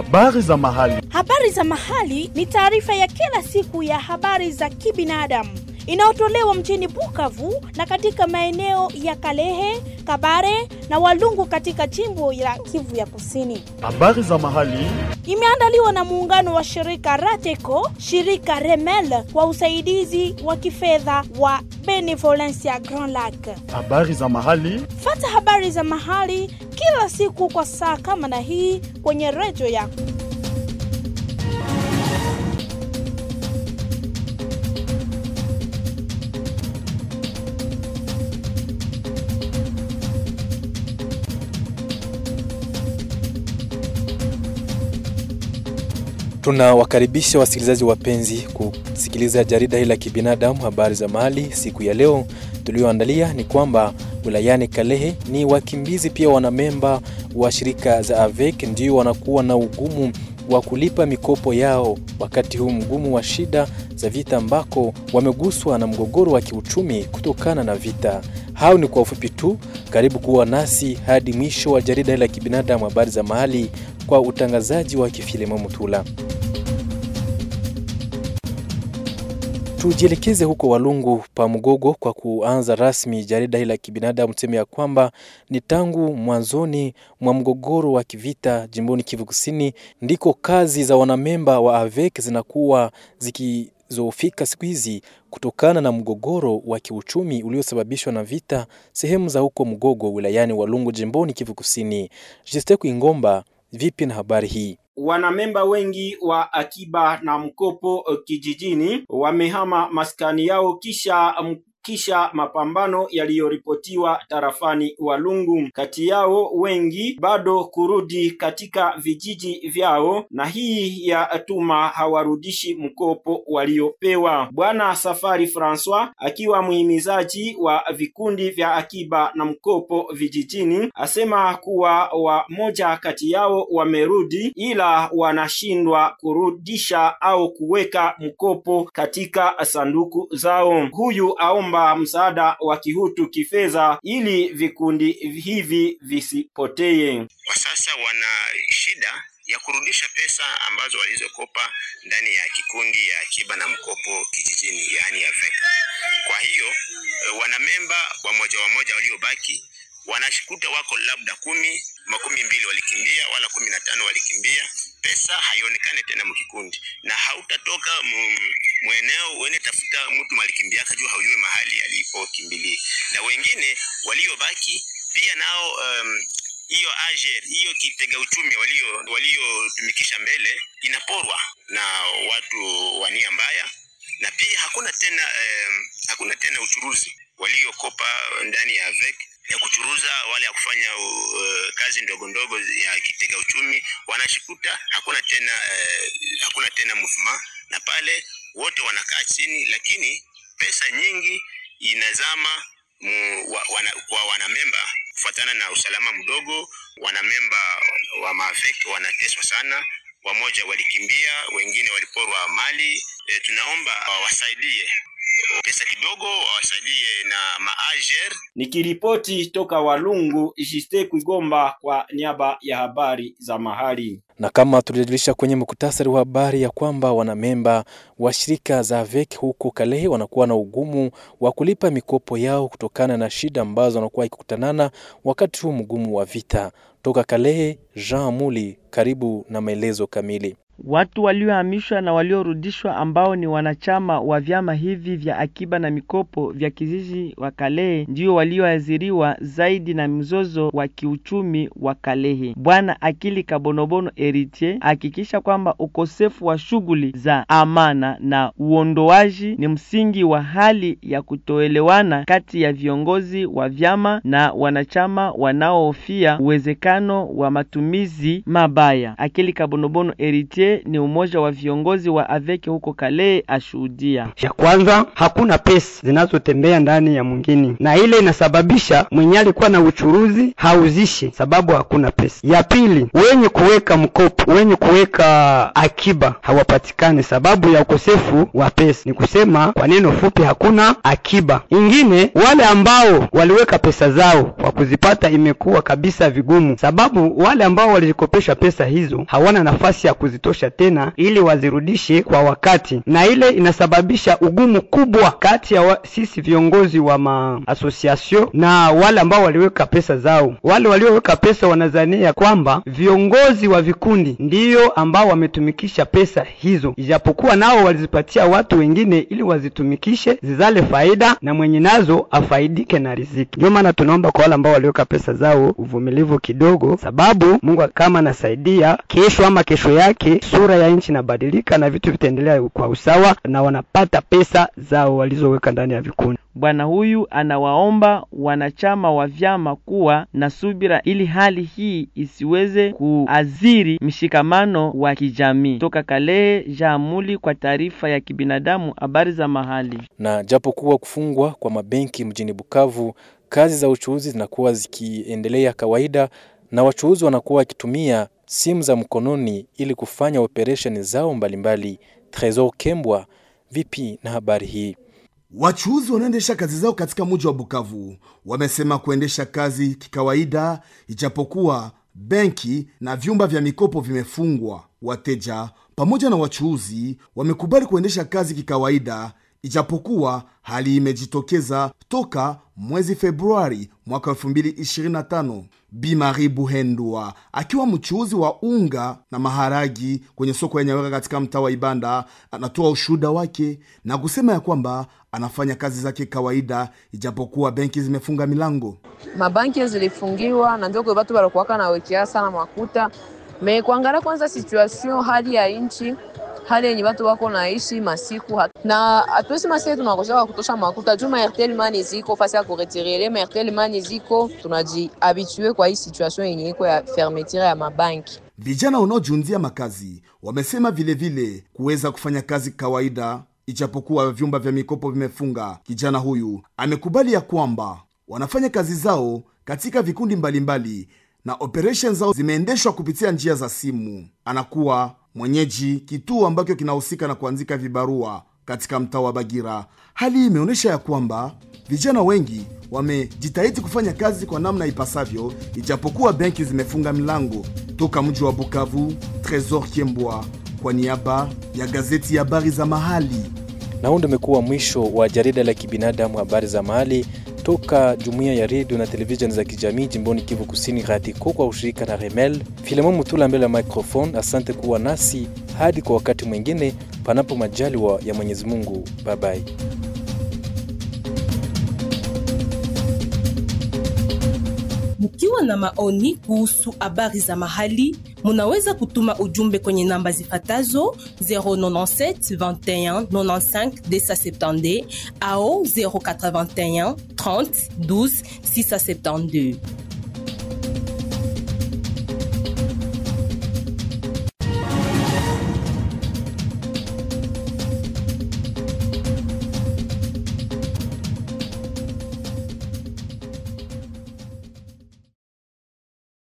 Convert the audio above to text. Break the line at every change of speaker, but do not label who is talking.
Habari za mahali.
Habari za mahali ni taarifa ya kila siku ya habari za kibinadamu inayotolewa mjini Bukavu na katika maeneo ya Kalehe, Kabare na Walungu katika jimbo la Kivu ya Kusini.
Habari za mahali.
Imeandaliwa na muungano wa shirika Rateco, shirika Remel kwa usaidizi wa kifedha wa Benevolencia Grand Lac.
Habari za mahali.
Fata habari za mahali kila siku kwa saa kama na hii kwenye redio yako.
Tunawakaribisha wasikilizaji wapenzi kusikiliza jarida hili la kibinadamu habari za mahali. Siku ya leo tulioandalia ni kwamba wilayani Kalehe ni wakimbizi pia wanamemba wa shirika za AVEC ndio wanakuwa na ugumu wa kulipa mikopo yao wakati huu mgumu wa shida za vita ambako wameguswa na mgogoro wa kiuchumi kutokana na vita. Hao ni kwa ufupi tu. Karibu kuwa nasi hadi mwisho wa jarida la kibinadamu habari za mahali kwa utangazaji wa Kifilemo Mutula. Tujielekeze huko Walungu pa Mgogo kwa kuanza rasmi jarida hili la kibinadamu. Tuseme ya kwamba ni tangu mwanzoni mwa mgogoro wa kivita jimboni Kivu Kusini ndiko kazi za wanamemba wa AVEC zinakuwa zikizofika siku hizi kutokana na mgogoro wa kiuchumi uliosababishwa na vita sehemu za huko Mgogo wilayani Walungu jimboni Kivu Kusini. Jesteku Ingomba, vipi na habari hii?
Wanamemba wengi wa akiba na mkopo kijijini wamehama maskani yao kisha kisha mapambano yaliyoripotiwa tarafani Walungu. Kati yao wengi bado kurudi katika vijiji vyao, na hii ya tuma hawarudishi mkopo waliopewa. Bwana Safari Francois akiwa muhimizaji wa vikundi vya akiba na mkopo vijijini, asema kuwa wamoja kati yao wamerudi, ila wanashindwa kurudisha au kuweka mkopo katika sanduku zao. Huyu aomba msaada wa kihutu kifedha ili vikundi hivi visipotee.
Kwa sasa wana shida ya kurudisha pesa ambazo walizokopa ndani ya kikundi ya akiba na mkopo kijijini, yaani AVEC. Kwa hiyo wanamemba wamoja wamoja waliobaki wanashikuta wako labda kumi, makumi mbili walikimbia, wala kumi na tano walikimbia. Pesa haionekane tena mkikundi, na hautatoka mweneo uende tafuta mtu malikimbia juu haujue mahali alipokimbilia. Na wengine waliobaki pia nao hiyo um, ajer hiyo kitega uchumi walio waliotumikisha mbele inaporwa na watu wa nia mbaya, na pia hakuna tena um, hakuna tena uchuruzi waliokopa ndani ya AVEC ya kuchuruza wale ya kufanya uh, kazi ndogo ndogo ya kitega uchumi wanashikuta hakuna tena uh, hakuna tena movement, na pale wote wanakaa chini, lakini pesa nyingi inazama mu, wa, wana, kwa wanamemba kufuatana na usalama mdogo. Wanamemba wa maavek wanateswa sana, wamoja walikimbia, wengine waliporwa mali. E, tunaomba wasaidie pesa kidogo wawasaidie na maajer.
Nikiripoti toka Walungu, Jiste Kwigomba kwa niaba ya habari za mahali.
Na kama tulijulisha kwenye muktasari wa habari ya kwamba wanamemba wa shirika za AVEC huko Kalehe wanakuwa na ugumu wa kulipa mikopo yao kutokana na shida ambazo wanakuwa ikikutanana wakati huu mgumu wa vita. Toka Kalehe, Jean Muli, karibu na maelezo kamili.
Watu waliohamishwa na waliorudishwa ambao ni wanachama wa vyama hivi vya akiba na mikopo vya kijiji wa Kalehe ndio walioathiriwa zaidi na mzozo wa kiuchumi wa Kalehe. Bwana Akili Kabonobono Eritier hakikisha kwamba ukosefu wa shughuli za amana na uondoaji ni msingi wa hali ya kutoelewana kati ya viongozi wa vyama na wanachama wanaohofia uwezekano wa matumizi mabaya. Akili Kabonobono Eritier Kalehe ni umoja wa viongozi wa aveke huko Kalehe ashuhudia.
Ya kwanza hakuna pesa zinazotembea ndani ya mwingine, na ile inasababisha mwenye alikuwa na uchuruzi hauzishe sababu hakuna pesa. Ya pili, wenye kuweka mkopo, wenye kuweka akiba hawapatikani sababu ya ukosefu wa pesa. Ni kusema kwa neno fupi, hakuna akiba. Ingine, wale ambao waliweka pesa zao kwa kuzipata imekuwa kabisa vigumu, sababu wale ambao walikopesha pesa hizo hawana nafasi ya kuzitosha tena ili wazirudishe kwa wakati, na ile inasababisha ugumu kubwa kati ya wa, sisi viongozi wa maasosiasio na wale ambao waliweka pesa zao. Wale walioweka pesa wanazania kwamba viongozi wa vikundi ndiyo ambao wametumikisha pesa hizo, ijapokuwa nao walizipatia watu wengine ili wazitumikishe zizale faida na mwenye nazo afaidike na riziki. Ndio maana tunaomba kwa wale ambao waliweka pesa zao uvumilivu kidogo, sababu Mungu kama anasaidia, kesho ama kesho yake sura ya nchi inabadilika na vitu vitaendelea kwa usawa na wanapata pesa zao walizoweka ndani ya vikundi.
Bwana huyu anawaomba wanachama wa vyama kuwa na subira ili hali hii isiweze kuaziri mshikamano wa kijamii. Toka Kalehe, Jaamuli kwa taarifa ya kibinadamu, habari za mahali.
Na japokuwa kufungwa kwa mabenki mjini Bukavu, kazi za uchuuzi zinakuwa zikiendelea kawaida na wachuuzi wanakuwa wakitumia simu za mkononi ili kufanya operesheni zao mbalimbali. Tresor Kembwa, vipi na habari hii?
Wachuuzi wanaoendesha kazi zao katika mji wa Bukavu wamesema kuendesha kazi kikawaida, ijapokuwa benki na vyumba vya mikopo vimefungwa. Wateja pamoja na wachuuzi wamekubali kuendesha kazi kikawaida, ijapokuwa hali imejitokeza toka mwezi Februari mwaka 2025. Bi Marie Buhendwa akiwa mchuuzi wa unga na maharagi kwenye soko ya Nyawera katika mtaa wa Ibanda anatoa ushuhuda wake na kusema ya kwamba anafanya kazi zake kawaida, ijapokuwa benki zimefunga milango.
mabanki zilifungiwa na ndio kwa watu walikuwaka nawekea sana makuta me kuangalia kwanza situation hali ya nchi hali yenye watu wako naishi masiku hat- na hatuwezi masie tunakoshaka kutosha makuta juu maertel mani ziko fasi ya kuretirele maertel mani ziko tunajihabitue kwa hii situation yenye iko ya fermeture ya mabanki
Vijana wanaojiunzia makazi wamesema vilevile kuweza kufanya kazi kawaida, ijapokuwa vyumba vya mikopo vimefunga. Kijana huyu amekubali ya kwamba wanafanya kazi zao katika vikundi mbalimbali na operation zao zimeendeshwa kupitia njia za simu. Anakuwa mwenyeji kituo ambacho kinahusika na kuanzika vibarua katika mtaa wa Bagira. Hali hii imeonyesha ya kwamba vijana wengi wamejitahidi kufanya kazi kwa namna ipasavyo, ijapokuwa benki zimefunga milango. Toka mji wa Bukavu, Tresor Kiembwa kwa niaba ya gazeti ya habari za mahali.
Na huu ndio umekuwa mwisho wa jarida la kibinadamu habari za mahali toka jumuiya ya redio na televisheni za kijamii jimboni Kivu Kusini, RATICO kwa ushirika na Remel. Filemon Mutula mbele ya microphone. Asante kuwa nasi hadi kwa wakati mwingine, panapo majaliwa ya Mwenyezi Mungu. Bye bye.
Mkiwa na maoni kuhusu habari za mahali, munaweza kutuma ujumbe kwenye namba zifatazo 097 21 95 270 au 081 30 12 672.